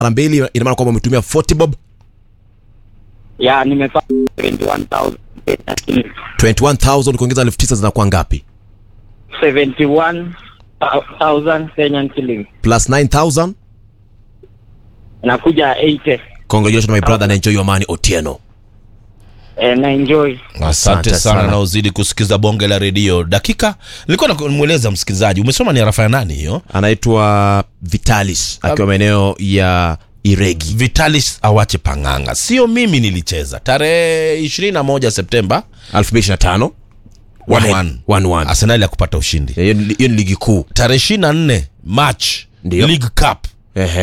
mara mbili ina maana kwamba umetumia 40 bob ya nimepata 21,000 lakini 21000 ukiongeza 9000 zinakuwa ngapi 71,000 Kenyan shillings plus 9000 nakuja 80 congratulations my brother and enjoy your money otieno eh, na enjoy asante Asante sana sana. na uzidi kusikiza bonge la redio dakika nilikuwa namweleza msikilizaji umesoma ni arafa ya nani hiyo anaitwa vitalis akiwa maeneo ya iregi vitalis awache panganga sio mimi nilicheza tarehe 21 septemba 2025 1-1. 1-1. arsenali ya kupata ushindi hiyo ni hiyo ni ligi kuu tarehe 24 march Ndio. league cup Ehe.